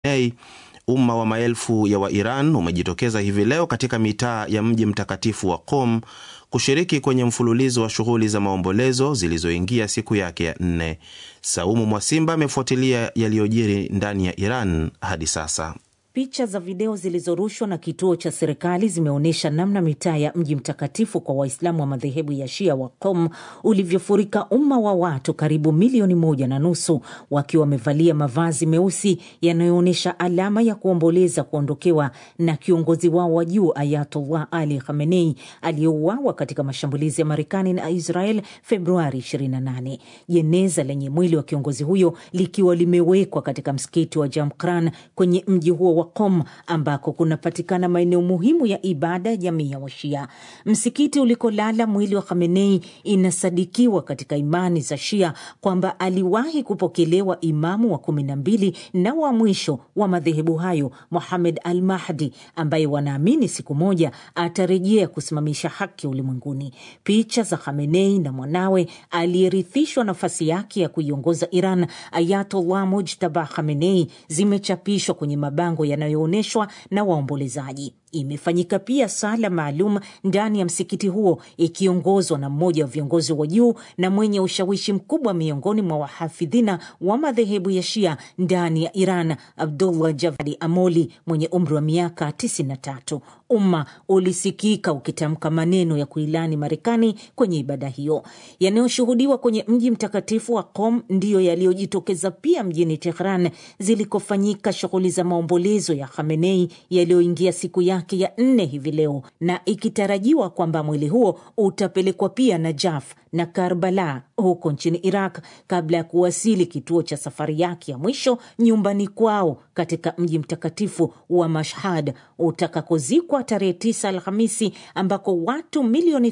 Khamenei, umma wa maelfu ya Wairan umejitokeza hivi leo katika mitaa ya mji mtakatifu wa Qom kushiriki kwenye mfululizo wa shughuli za maombolezo zilizoingia siku yake ya nne. Saumu Mwasimba amefuatilia yaliyojiri ndani ya Iran hadi sasa. Picha za video zilizorushwa na kituo cha serikali zimeonyesha namna mitaa ya mji mtakatifu kwa Waislamu wa madhehebu ya Shia wa Qom ulivyofurika umma wa watu karibu milioni moja na nusu wakiwa wamevalia mavazi meusi yanayoonyesha alama ya kuomboleza kuondokewa na kiongozi wao wa juu Ayatollah Ali Khamenei aliyeuawa katika mashambulizi ya Marekani na Israel Februari 28. Jeneza lenye mwili wa kiongozi huyo likiwa limewekwa katika msikiti wa Jamkran kwenye mji huo wa Qom ambako kunapatikana maeneo muhimu ya ibada ya jamii ya Washia. Msikiti ulikolala mwili wa Khamenei inasadikiwa katika imani za Shia kwamba aliwahi kupokelewa imamu wa kumi na mbili na wa mwisho wa madhehebu hayo Muhamed al Mahdi, ambaye wanaamini siku moja atarejea kusimamisha haki ulimwenguni. Picha za Khamenei na mwanawe aliyerithishwa nafasi yake ya kuiongoza Iran, Ayatollah Mujtaba Khamenei, zimechapishwa kwenye mabango yanayoonyeshwa na waombolezaji. Imefanyika pia sala maalum ndani ya msikiti huo ikiongozwa na mmoja wa viongozi wa juu na mwenye ushawishi mkubwa miongoni mwa wahafidhina wa madhehebu ya Shia ndani ya Iran, Abdullah Javadi Amoli mwenye umri wa miaka 93. Umma ulisikika ukitamka maneno ya kuilani Marekani kwenye ibada hiyo. Yanayoshuhudiwa kwenye mji mtakatifu wa Qom ndiyo yaliyojitokeza pia mjini Tehran zilikofanyika shughuli za maombolezo ya Khamenei yaliyoingia siku yake ya nne hivi leo, na ikitarajiwa kwamba mwili huo utapelekwa pia Najaf na Karbala huko nchini Iraq kabla ya kuwasili kituo cha safari yake ya mwisho nyumbani kwao katika mji mtakatifu wa Mashhad utakakozikwa tarehe 9 Alhamisi, ambako watu milioni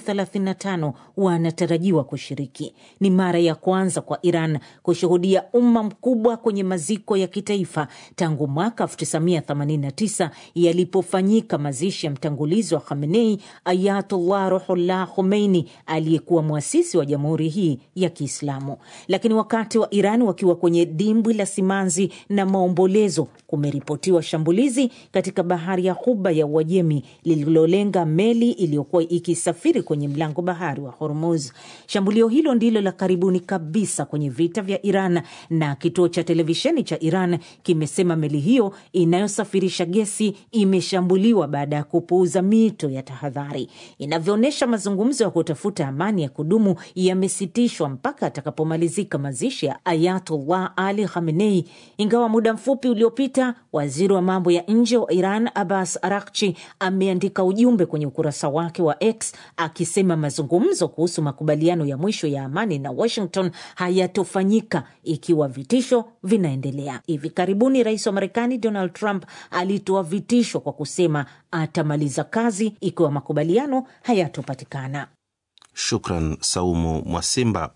35 wanatarajiwa kushiriki. Ni mara ya kwanza kwa Iran kushuhudia umma mkubwa kwenye maziko ya kitaifa tangu mwaka 1989 yalipofanyika mazishi ya mtangulizi wa Khamenei, Ayatullah Ruhullah Khomeini, aliyekuwa mwasisi wa jamhuri hii ya Kiislamu. Lakini wakati wa Iran wakiwa kwenye dimbwi la simanzi na maombolezo, kumeripotiwa shambulizi katika bahari ya Ghuba ya Uajemi lililolenga meli iliyokuwa ikisafiri kwenye mlango bahari wa Hormuz. Shambulio hilo ndilo la karibuni kabisa kwenye vita vya Iran, na kituo cha televisheni cha Iran kimesema meli hiyo inayosafirisha gesi imeshambuliwa baada ya kupuuza mito ya tahadhari. Inavyoonyesha, mazungumzo ya kutafuta amani ya kudumu yamesitishwa mpaka atakapomalizika mazishi ya Ayatullah Ali Khamenei, ingawa muda mfupi uliopita waziri wa mambo ya nje wa Iran Abbas Arakchi ameandika ujumbe kwenye ukurasa wake wa X akisema mazungumzo kuhusu makubaliano ya mwisho ya amani na Washington hayatofanyika ikiwa vitisho vinaendelea. Hivi karibuni rais wa Marekani Donald Trump alitoa vitisho kwa kusema atamaliza kazi ikiwa makubaliano hayatopatikana. Shukran Saumu Mwasimba.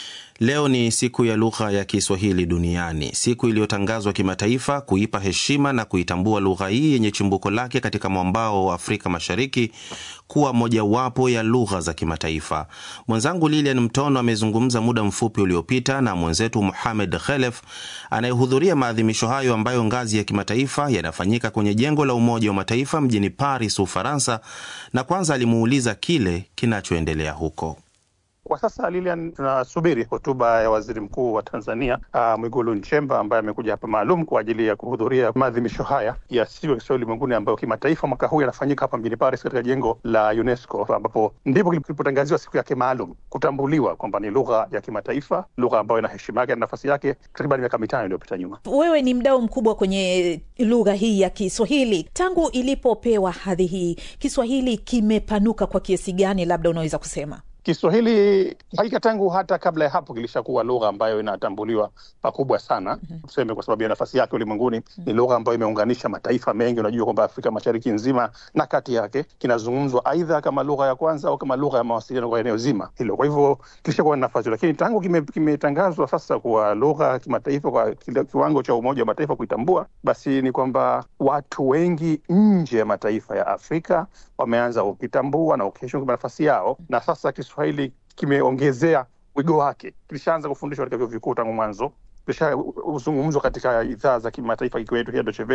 Leo ni siku ya lugha ya Kiswahili duniani, siku iliyotangazwa kimataifa kuipa heshima na kuitambua lugha hii yenye chimbuko lake katika mwambao wa Afrika Mashariki kuwa mojawapo ya lugha za kimataifa. Mwenzangu Lilian Mtono amezungumza muda mfupi uliopita na mwenzetu Muhamed Khelef anayehudhuria maadhimisho hayo ambayo ngazi ya kimataifa yanafanyika kwenye jengo la Umoja wa Mataifa mjini Paris, Ufaransa, na kwanza alimuuliza kile kinachoendelea huko. Kwa sasa Lilian, tunasubiri hotuba ya waziri mkuu wa Tanzania uh, Mwigulu Nchemba ambaye amekuja hapa maalum kwa ajili ya kuhudhuria maadhimisho haya ya siku ya Kiswahili ulimwenguni ambayo kimataifa mwaka huu yanafanyika hapa mjini Paris katika jengo la UNESCO ambapo ndipo kilipotangaziwa siku yake maalum kutambuliwa kwamba ni lugha ya kimataifa, lugha ambayo ina heshima yake na nafasi yake takriban miaka mitano iliyopita nyuma. Wewe ni mdau mkubwa kwenye lugha hii ya Kiswahili. Tangu ilipopewa hadhi hii, Kiswahili kimepanuka kwa kiasi gani, labda unaweza kusema? Kiswahili hakika tangu hata kabla ya hapo kilishakuwa lugha ambayo inatambuliwa pakubwa sana, mm -hmm. tuseme kwa sababu ya nafasi yake ulimwenguni. mm -hmm. Ni lugha ambayo imeunganisha mataifa mengi. Unajua kwamba Afrika Mashariki nzima na kati yake kinazungumzwa aidha kama lugha ya kwanza au kama lugha ya mawasiliano kwa eneo zima hilo. Kwa hivyo kilishakuwa na nafasi, lakini tangu kimetangazwa kime sasa kuwa lugha ya kimataifa kwa kiwango cha Umoja wa Mataifa kuitambua, basi ni kwamba watu wengi nje ya mataifa ya Afrika wameanza kukitambua na kukiheshimu kwa nafasi yao, na sasa Kiswahili kimeongezea wigo wake. Kilishaanza kufundishwa katika vyuo vikuu tangu mwanzo imeshazungumzwa katika idhaa za kimataifa ikiwetu hii Deutsche Welle